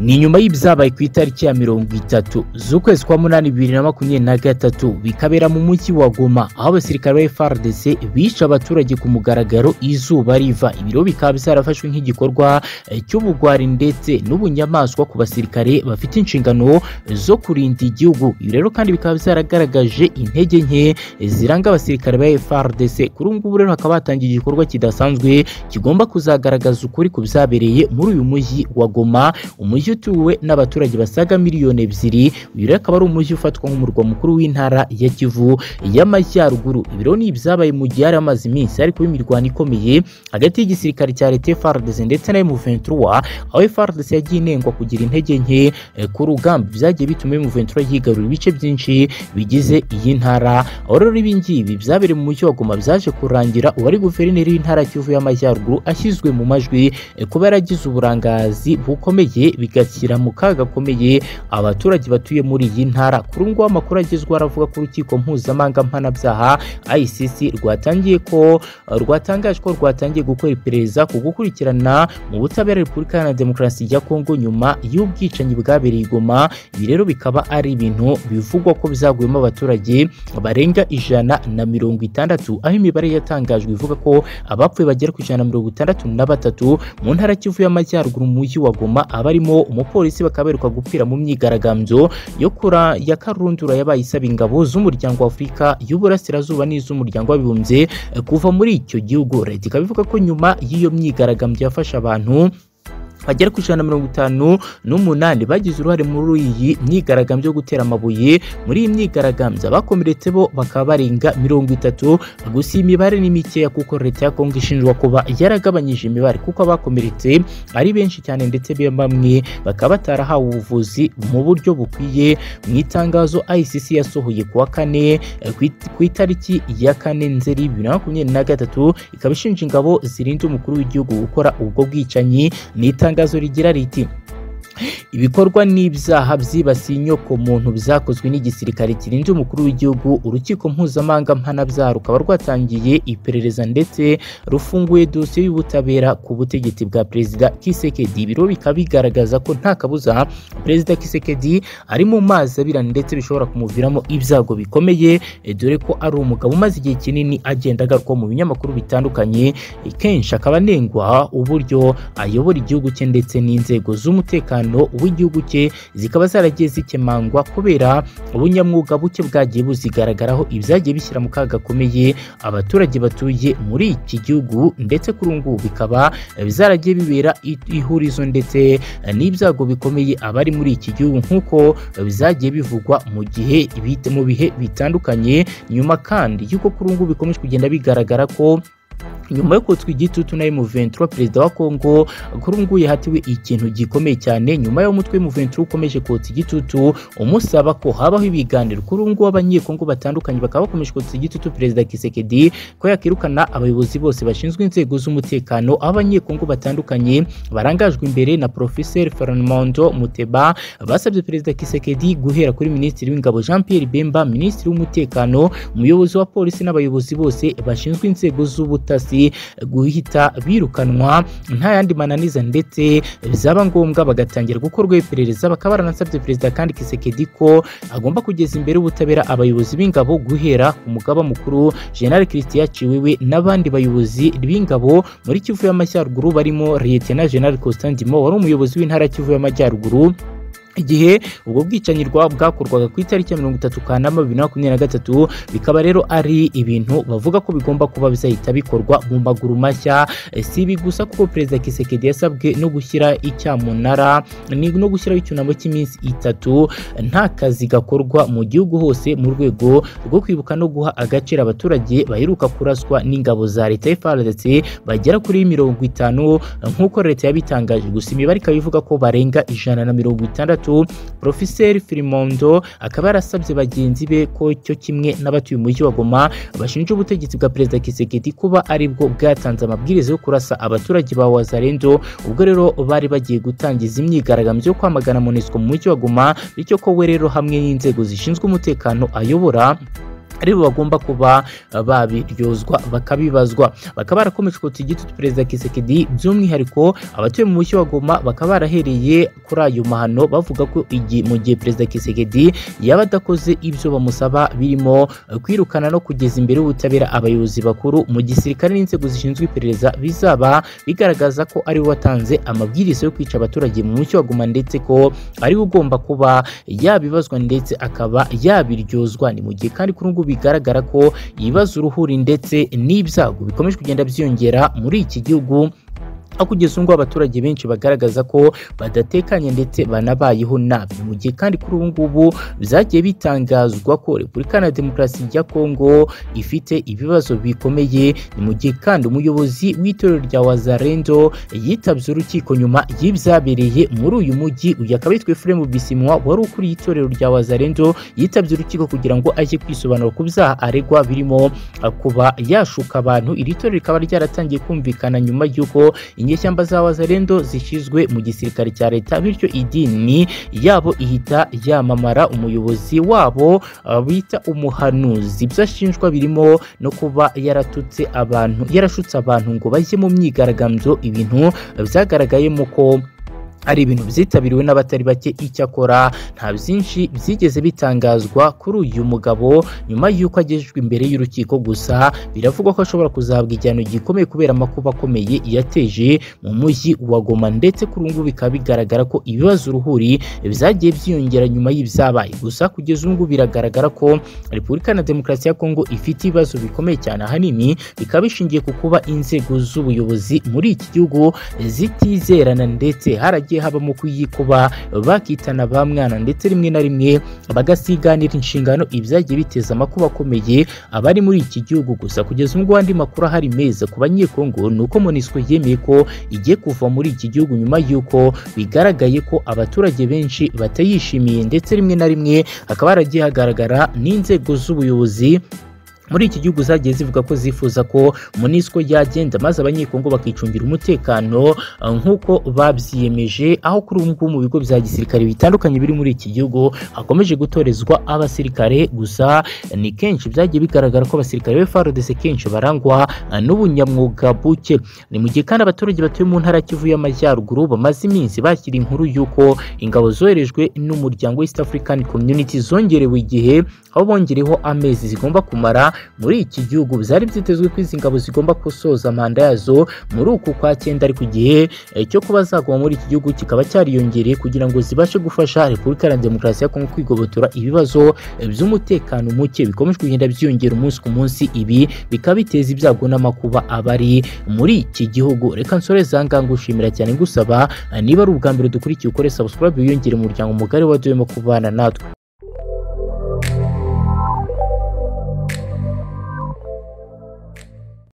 ni nyuma y'ibyabaye ku itariki ya mirongo itatu z'ukwezi kwa munani bibiri na makumyabiri na gatatu bikabera mu mujyi wa Goma aho abasirikare ba FARDC bica abaturage ku mugaragaro izuba riva ibiro bikaba byarafashwe nk'igikorwa cy'ubugwari ndetse n'ubunyamaswa ku basirikare bafite inshingano zo kurinda igihugu ibi rero kandi bikaba byaragaragaje intege nke ziranga abasirikare ba FARDC kuri ubu ngubu rero hakaba hatangiye igikorwa kidasanzwe kigomba kuzagaragaza ukuri ku byabereye muri uyu mujyi wa Goma umujyi utuwe n'abaturage basaga miliyoni ebyiri uyu rero akaba ari umujyi ufatwa nk'umurwa mukuru w'intara ya Kivu y'Amajyaruguru ibi rero ni ibyabaye mu gihe hari amaze iminsi hari kuba imirwano ikomeye hagati y'igisirikare cya leta FARDC ndetse na M23 aho FARDC yagiye inengwa kugira intege nke eh, ku rugamba byagiye bituma M23 yigarura ibice byinshi bigize iyi ntara aho rero ibi ngibi byabereye mu mujyi wa Goma byaje kurangira uwari guverineri w'intara ya Kivu y'Amajyaruguru ashyizwe mu majwi eh, kuba yaragize uburangazi bukomeye bigashyira mu kaga gakomeye abaturage batuye muri iyi ntara kuri ubu ngubu amakuru agezweho aravuga ko urukiko mpuzamahanga mpanabyaha ICC rwatangiye ko rwatangaje ko rwatangiye gukora iperereza ku gukurikirana mu butabera Repubulika Iharanira Demokarasi ya Kongo nyuma y'ubwicanyi bwabereye i Goma ibi rero bikaba ari ibintu bivugwa ko byaguyemo abaturage barenga ijana na mirongo itandatu aho imibare yatangajwe ivuga ko abapfuye bagera ku ijana na mirongo itandatu na batatu mu ntara Kivu y'Amajyaruguru mu mujyi wa Goma abarimo umupolisi bakaberuka gupfira mu myigaragambyo yo kura ya karundura yabaye isaba ingabo z'umuryango w'Afurika y'Uburasirazuba n'iz'umuryango w'abibumbye eh, kuva muri icyo gihugu leta ikaba ivuga ko nyuma y'iyo myigaragambyo yafasha abantu bagera ku ijana na mirongo itanu n'umunani bagize uruhare muri iyi myigaragambyo yo gutera amabuye muri iyi myigaragambyo abakomeretse bo bakaba barenga mirongo itatu gusa iyi mibare ni mikeya kuko leta ya kongo ishinjwa kuba yaragabanyije imibare kuko abakomeretse ari benshi cyane ndetse bamwe bakaba batarahawe ubuvuzi mu buryo bukwiye mu itangazo ICC yasohoye kuwa kane eh, ku itariki ya kane nzeri bibiri na makumyabiri na gatatu ikaba ishinja ingabo zirinda umukuru w'igihugu gukora ubwo bwicanyi n'itanga itangazo rigira riti ibikorwa n'ibyaha byibasiye inyoko muntu byakozwe n'igisirikare kirinze umukuru w'igihugu urukiko mpuzamahanga mpanabyaha rukaba rwatangiye iperereza ndetse rufunguye dosiye y'ubutabera ku butegetsi bwa perezida Kisekedi biro bikaba bigaragaza ko nta kabuza perezida Kisekedi ari mu mazi abira ndetse bishobora kumuviramo ibyago bikomeye eh, dore ko ari umugabo umaze igihe kinini agenda agarukwa mu binyamakuru bitandukanye eh, kenshi akaba anengwa uburyo ayobora igihugu cye ndetse n'inzego z'umutekano w'igihugu cye zikaba zaragiye zikemangwa kubera ubunyamwuga buke bwagiye buzigaragaraho ibyagiye bishyira mu kaga gakomeye abaturage batuye muri iki gihugu ndetse kuri ubu ngubu bikaba zaragiye bibera ihurizo ndetse n'ibyago bikomeye abari muri iki gihugu nk'uko byagiye bivugwa mu gihe mu bihe bitandukanye nyuma kandi y'uko kuri ubu ngubu bikomeje kugenda bigaragara ko nyuma yo kotswa igitutu na M23 perezida wa Kongo kuri ubu yahatiwe ikintu gikomeye cyane nyuma yo mutwe M23 ukomeje kotsa igitutu umusaba ko habaho ibiganiro kuri ubu ngubu abanyekongo batandukanye bakaba bakomeje kotsa igitutu perezida Kisekedi ko yakirukana abayobozi bose bashinzwe inzego z'umutekano abanyekongo batandukanye barangajwe imbere na Professeur Fernando Muteba basabye perezida Kisekedi guhera kuri minisitiri w'ingabo Jean Pierre Bemba minisitiri w'umutekano umuyobozi wa polisi n'abayobozi bose bashinzwe inzego z'ubutasi guhita birukanwa nta yandi mananiza ndetse byaba ngombwa bagatangira gukorwa iperereza bakaba baranasabye perezida kandi Kisekedi ko agomba kugeza imbere ubutabera abayobozi b'ingabo guhera ku mugaba mukuru General Christian Chiwewe n'abandi bayobozi b'ingabo muri Kivu y'Amajyaruguru barimo Lieutenant General Constant Ndimo wari umuyobozi w'intara Kivu y'Amajyaruguru igihe ubwo bwicanyi bwakorwaga ku itariki ya mirongo itatu kanama bibiri na makumyabiri na gatatu bikaba rero ari ibintu bavuga ko bigomba kuba bizahita bikorwa mu maguru mashya si ibi gusa kuko perezida Kisekedi yasabwe no gushyira icyamunara no gushyiraho icyunamo cy'iminsi itatu nta kazi gakorwa mu gihugu hose mu rwego rwo kwibuka no guha agaciro abaturage baheruka kuraswa n'ingabo za leta FARDC bagera kuri mirongo itanu nk'uko leta yabitangaje gusa imibare ikaba ivuga ko barenga ijana na mirongo itandatu gatatu Professeur Firimondo akaba yarasabye bagenzi be ko cyo kimwe n'abatuye umujyi wa Goma bashinja ubutegetsi bwa perezida Kisekedi kuba aribwo bwatanze amabwiriza yo kurasa abaturage ba Wazalendo ubwo rero bari bagiye gutangiza imyigaragambyo yo kwamagana MONUSCO mu mujyi wa Goma bityo ko we rero hamwe n'inzego zishinzwe umutekano ayobora ari bo bagomba kuba babiryozwa bakabibazwa bakaba barakomeje kotsa igitutu perezida kisekedi by'umwihariko abatuye mu mushyi wa goma bakaba barahereye kuri ayo mahano bavuga ko igi- mu gihe perezida kisekedi yaba adakoze ibyo bamusaba birimo kwirukana no kugeza imbere y'ubutabera abayobozi bakuru mu gisirikare n'inzego zishinzwe iperereza bizaba bigaragaza ko ari we watanze amabwiriza yo kwica abaturage mu mushyi wa goma ndetse ko ari we ugomba kuba yabibazwa ndetse akaba yabiryozwa ni mu gihe kandi kuri ubu bigaragara ko yibaza uruhuri ndetse n'ibyago bikomeje kugenda byiyongera muri iki gihugu aho kugeza ubu ngubu abaturage benshi bagaragaza ko badatekanye ndetse banabayeho nabi mu gihe kandi kuri ubu ngubu byagiye bitangazwa ko repubulika na demokarasi ya kongo ifite ibibazo bikomeye ni mu gihe kandi umuyobozi w'itorero rya wazarendo yitabye urukiko nyuma y'ibyabereye muri uyu mujyi uyu akaba yitwa efuremu bisimwa wari ukuriye itorero rya wazarendo yitabye urukiko kugira ngo ajye kwisobanura ku byaha aregwa birimo ah, kuba yashuka abantu iri torero rikaba ryaratangiye kumvikana nyuma y'uko inyeshyamba za wazarendo zishyizwe mu gisirikare cya leta bityo idini yabo ihita yamamara umuyobozi wabo ah, bita umuhanuzi ibyo ashinjwa birimo no kuba yaratutse abantu yarashutse abantu ngo bajye mu myigaragambyo ibintu byagaragayemo ko ari ibintu byitabiriwe n'abatari bake icyakora nta byinshi byigeze bitangazwa kuri uyu mugabo nyuma y'uko agejejwe imbere y'urukiko gusa biravugwa ko ashobora kuzahabwa igihano gikomeye kubera amakuba akomeye yateje mu mujyi wa goma ndetse kuri ubu ngubu bikaba bigaragara ko ibibazo uruhuri byagiye byiyongera nyuma y'ibyabaye gusa kugeza ubu ngubu biragaragara ko repubulika na demokarasi ya kongo ifite ibibazo bikomeye cyane ahanini bikaba bishingiye ku kuba inzego z'ubuyobozi muri iki gihugu zitizerana ndetse haragiye habamo kuyikuba bakitana ba mwana ndetse rimwe na rimwe bagasiganira inshingano ibyagiye biteza amakuba akomeye abari muri iki gihugu gusa kugeza ubwo andi makuru ahari meza ku banyekongo ni uko monisco yemeye ko igiye kuva muri iki gihugu nyuma y'uko bigaragaye ko abaturage benshi batayishimiye ndetse rimwe na rimwe hakaba haragiye hagaragara n'inzego z'ubuyobozi muri iki gihugu zagiye zivuga ko zifuza ko MONUSCO yagenda maze abanyekongo bakicungira umutekano uh, nk'uko babyiyemeje aho kuri ubu ngubu mu bigo bya gisirikare bitandukanye biri muri iki gihugu hakomeje gutorezwa abasirikare gusa ni kenshi byagiye bigaragara ko abasirikare be FARDC kenshi barangwa uh, n'ubunyamwuga buke ni mu gihe kandi abaturage batuye mu ntara ya Kivu y'Amajyaruguru bamaze iminsi bakira inkuru y'uko ingabo zoherejwe n'umuryango East African Community zongerewe igihe aho bongereho amezi zigomba kumara muri iki gihugu byari byitezwe ko izi ngabo zigomba gusoza manda yazo muri uku kwa cyenda ariko igihe eh, cyo kuba zaguma muri iki gihugu kikaba cyariyongereye kugira ngo zibashe gufasha repubulika ya demokarasi ya kongo kwigobotora ibibazo eh, by'umutekano muke bikomeje kugenda byiyongera umunsi ku munsi ibi bikaba biteza ibyago n'amakuba abari muri iki gihugu reka nsore zangaga ngushimira cyane ngusaba eh, niba ari ubwa mbere dukurikiye ukore subscribe wiyongere umuryango mugari wa duyemo kubana natwe